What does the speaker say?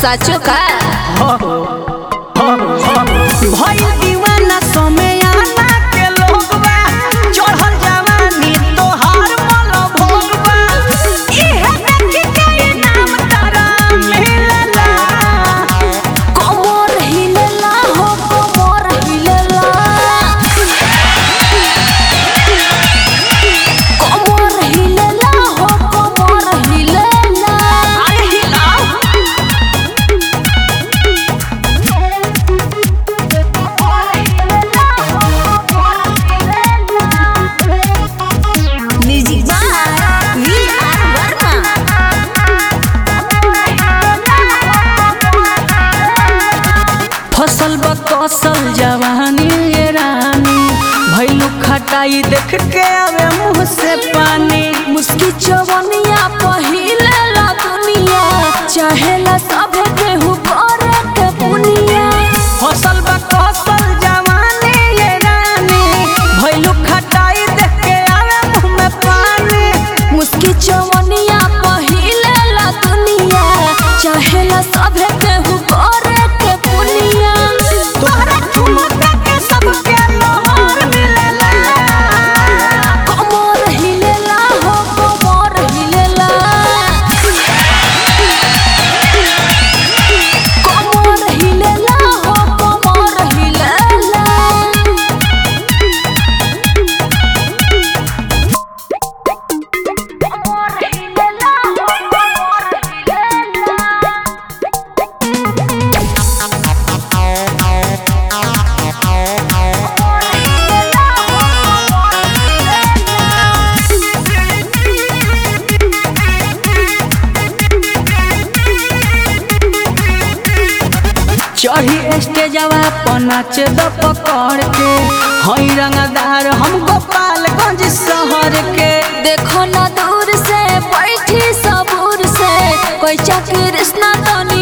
साचो का भइल दीवाना समयाना के लोगवा चढ़ल जवानी तोहार मल भोगवा इहे देख के नाम तारा मिलला कमर हिलेला हो कमर हिलेला कमर हिलेला हो कमर हिलेला अरे हिलाओ music by V R Verma फसल बकसल जवानी ये रानी भइलु खटाई देख के आवे मुंह से पानी मुस्की चवनिया पहिले ला दुनिया चाहेला सब केहू करे के पुनिया फसल बकसल जवानी ये रानी भइलु खटाई देख के आवे मुंह में पानी मुस्की चवनिया पहिले ला दुनिया चाहेला सब केहू करे के पुनिया तोहरा ठुमका के सबके लोहर मिलेला कमर हिलेला हो कमर हिलेला कमर हिलेला हो कमर हिलेला चढ़ी स्टेजवा पर नाच द पकड़ के हई रंगदार हम गोपालगंज शहर के देखो ना दूर से बैठी सबूर से कोई कृष्णा तो